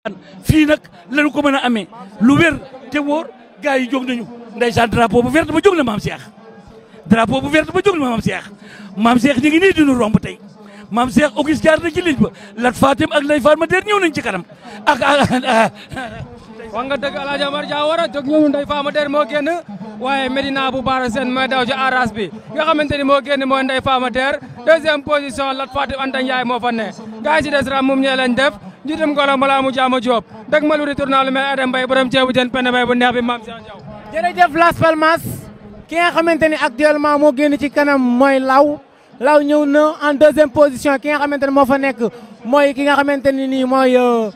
fii nag lañu ko mën a amee lu wér te wóor gars yi jóg nañu ndeysaan drapeau bu verte ba jóg na maam Cheikh drapeau bu verte ba jóg na maam Cheikh maam Cheikh ñu ngi nii dinu romb tey maam Cheikh Auguste jaar na ci ligne ba Lat Fatim ak Lay Fatma der ñëw nañ ci kanam ak ak wax nga dëgg El Hadj Omar Diawara jóg ñëw Ndeye Fama Der moo génn waaye Medina bu Baara Sène mooy daw ci arras bi nga xamante ni moo génn mooy Ndeye Fama Der deuxième position Lat Fatim Anta Ndiaye moo fa ne gars yi ci des ram moom ñee lañ def njiitam ngolo balaa mu jaama Diop dëgg ma lu di tournal lu mel Adam Mbaye borom ceebu jën penne bay bu neex bi Mame Cheikh Diaw jërëjëf Las Palmas ki nga xamante ni actuellement moo génn ci kanam mooy Law Law ñëw na en deuxième position ki nga xamante ne moo fa nekk mooy ki nga xamante ni nii mooy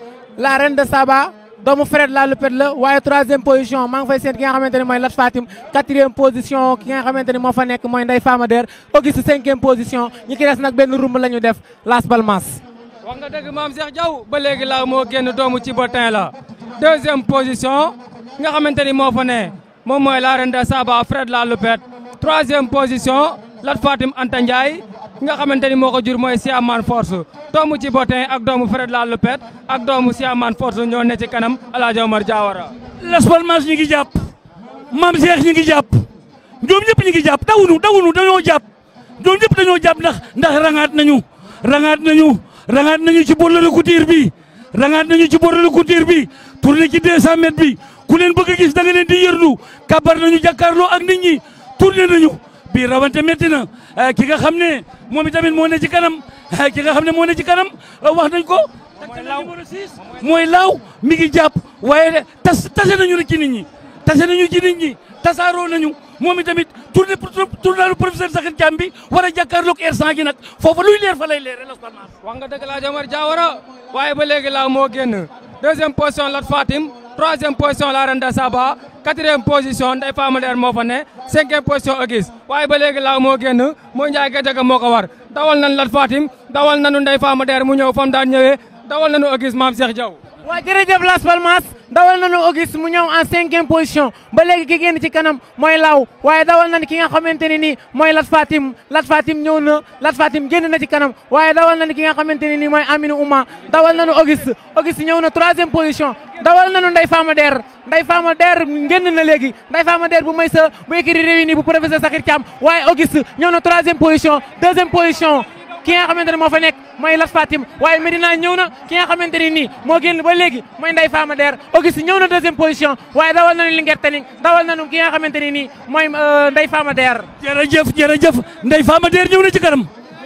la reine de Saba doomu Fred la Lupet la waaye troisième position maa ngi fay seet ki nga xamante ne mooy Lat Fatim quatrième position ki nga xamante ni moo fa nekk mooy Ndeye Fama Der Auguste cinquième position ñi ki des nag benn rumb la ñu def Las Palmas. wax nga dëgg Mame Cheikh Diaw ba léegi laaw moo génn doomu ci botin la deuxième position nga xamante ni moo fa ne moom mooy la reine de Saba Fred la Lupet troisième position Lat Fatim Anta Ndiaye nga xamante ni moo ko jur mooy Siaman Force doomu ci botin ak doomu Fred la Lupet ak doomu Siaman Force ñoo ne ci kanam El Hadj Omar Diawara Las Palmas ñu ngi jàpp maam Cheikh ñu ngi jàpp ñoom ñëpp ñu ngi jàpp dawunu dawunu dañoo jàpp ñoom ñëpp dañoo jàpp ndax ndax rangaat nañu rangaat nañu rangaat nañu ci borle couture bi rangaat nañu ci borle couture bi tourné ci 200 mètres bi ku leen bëgg a gis da nga leen di yërlu kabar nañu jàkkaarloo ak nit ñi tourné nañu bii rawante métti na ki nga xam ne moom itamit moo ne ci kanam ki nga xam ne moo ne ci kanam wax nañ ko mooy laaw numéro 6 mooy laaw mi ngi jàpp waaye tas tase nañu rek ci nit ñi tase nañu ci nit ñi tasaaroo nañu moom itamit tourné tournaalu professeur Sakhir Thiam bi war a jàkkaarloog R100 gi nag foofa luy leer fa lay leere Las Palmas wax nga dëgg El Hadj Omar Diawara waaye ba léegi laaw moo génn deuxième position Lat Fatim troisième position la reine de Saba quatrième position Ndeye Fama Der moo fa ne cinquième position Auguste waaye ba léegi laaw moo génn mooy Ndiaye Gadiaga moo ko war dawal nañ Lat Fatim dawal nañu Ndeye Fama Der mu ñëw fam daan ñëwee dawal nañu Auguste Mame Cheikh Diaw waa jërëjëf Las Palmas dawal nañu Auguste mu ñëw en cinquième position ba léegi ki génn ci kanam mooy Law waaye dawal nañu ki nga xamante ne nii mooy Lat Fatim Lat Fatim ñëw na Lat Fatim génn na ci kanam waaye dawal nañu ki nga xamante ne nii mooy Aminou Ouma dawal nañu Auguste Auguste ñëw na troisième position dawal nañu Ndeye Fama Der Ndeye Fama Der génn na léegi Ndeye Fama Der bu may sa bu écrit réuni bu professeur Sakhir Thiam waaye Auguste ñëw na troisième position deuxième position ki nga xamante ne moo fa nekk mooy Lat Fatim waaye Medina ñëw na ki nga xamante ne nii moo génn ba léegi mooy Ndeye Fama Der Auguste ñëw na deuxième position waaye dawal nañu Linguère Tening dawal nañu ki nga xamante ne nii mooy Ndeye Fama Der. jërëjëf jërëjëf Ndeye Fama Der ñëw na ci kanam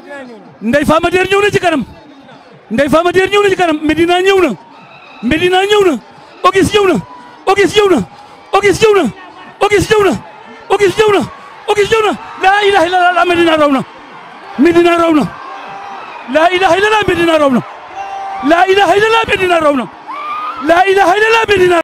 Ndeye Fama Der ñëw na ci kanam Ndeye Fama Der ñëw na ci kanam Medina ñëw na Medina ñëw na Auguste ñëw na Auguste ñëw na Auguste ñëw na Auguste ñëw na Auguste ñëw na Auguste ñëw na laa ilaha illallah Medina raw na Medina raw na laa ilaha illallah Medina raw na laa ilaha illallah Medina raw na laa ilaha illallah Medina